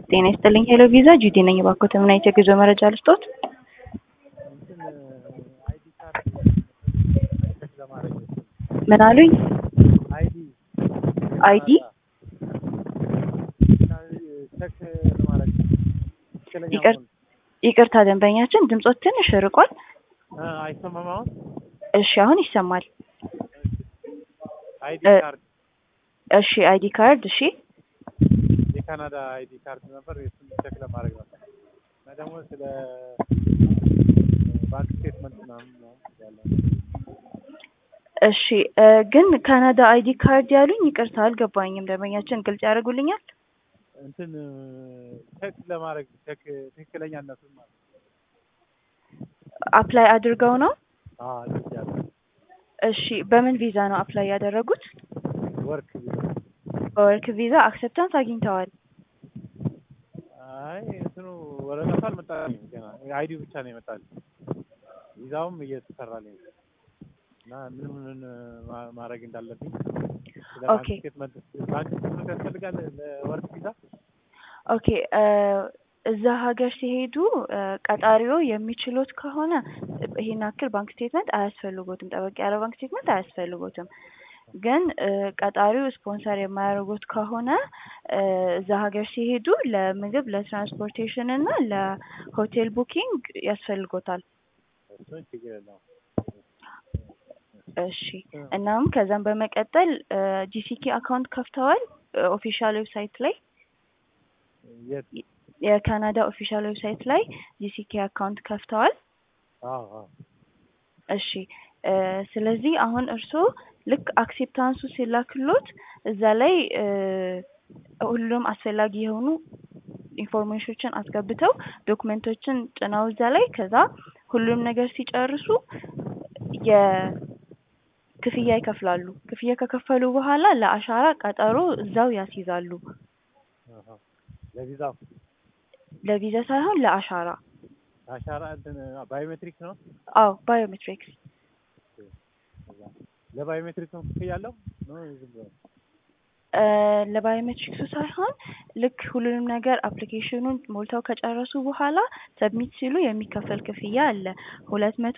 ጤና ይስጥልኝ ሄሎ ቪዛ ጂዲ ነኝ። እባክዎት ምን አይነት የጉዞ መረጃ ልስጦት? እንትን አይዲ ካርድ ቼክ ለማድረግ ነው። ምን አሉኝ? አይዲ አይዲ ቼክ ለማድረግ ነው። ትክክለኛ ይቅር- መሆኑን። ይቅርታ ደንበኛችን ድምጾት ትንሽ ርቋል። እ አይሰማም አሁን? እሺ አሁን ይሰማል። አይዲ እ- ካርድ እሺ አይዲ ካርድ እሺ የካናዳ አይዲ ካርድ ነበር የሱን ቼክ ለማድረግ ነበር እና ደግሞ ስለ ባንክ ስቴትመንት ምናምን ምናምን ያለ እሺ እ ግን ካናዳ አይዲ ካርድ ያሉኝ ይቅርታ አልገባኝም። ደንበኛችን ግልጽ ያደርጉልኛል? እንትን ቼክ ለማድረግ ቼክ ትክክለኛነቱን ማለት ነው። አፕላይ አድርገው ነው? አዎ እንደዚህ ያለ እሺ በምን ቪዛ ነው አፕላይ ያደረጉት? ወርክ በወርክ ቪዛ አክሰፕታንስ አግኝተዋል። አይ እንትኑ ወረቀቱ አልመጣልኝም ገና አይዲው ብቻ ነው የመጣልኝ። ቪዛውም እየተሰራልኝ ነው እና ምን ምን ማ- ማድረግ እንዳለብኝ ስለ ባንክ ኦኬ። ስቴትመንት ባንክ ስቴትመንት ያስፈልጋል ለወርክ ቪዛ ኦኬ እ እዛ ሀገር ሲሄዱ እ ቀጣሪው የሚችሉት ከሆነ ይሄን ያክል ባንክ ስቴትመንት አያስፈልጎትም። ጠበቅ ያለ ባንክ ስቴትመንት አያስፈልጎትም። ግን እ ቀጣሪው ስፖንሰር የማያደርጉት ከሆነ እ እዛ ሀገር ሲሄዱ ለምግብ፣ ለትራንስፖርቴሽን እና ለሆቴል ቡኪንግ ያስፈልጎታል። እሱን ችግር የለውም። እሺ እናም ከዛም በመቀጠል ጂሲኪ አካውንት ከፍተዋል ኦፊሻል ዌብሳይት ላይ የት? የካናዳ ኦፊሻል ዌብሳይት ላይ ጂሲኬ አካውንት ከፍተዋል። አዎ አዎ እሺ እ ስለዚህ አሁን እርስዎ ልክ አክሴፕታንሱ ሲላክሎት እዛ ላይ እ ሁሉም አስፈላጊ የሆኑ ኢንፎርሜሽኖችን አስገብተው ዶክመንቶችን ጭነው እዛ ላይ ከዛ ሁሉም ነገር ሲጨርሱ የክፍያ ይከፍላሉ። ክፍያ ከከፈሉ በኋላ ለአሻራ ቀጠሮ እዛው ያስይዛሉ። አሃ። ለቪዛው ለቪዛ ሳይሆን ለአሻራ። አሻራ እንትን ባዮሜትሪክ ነው። አዎ ባዮሜትሪክስ ለባዮሜትሪክ ነው ክፍያ ያለው ነው ዝም ብሎ እ ለባዮሜትሪክሱ ሳይሆን ልክ ሁሉንም ነገር አፕሊኬሽኑን ሞልተው ከጨረሱ በኋላ ሰብሚት ሲሉ የሚከፈል ክፍያ አለ ሁለት መቶ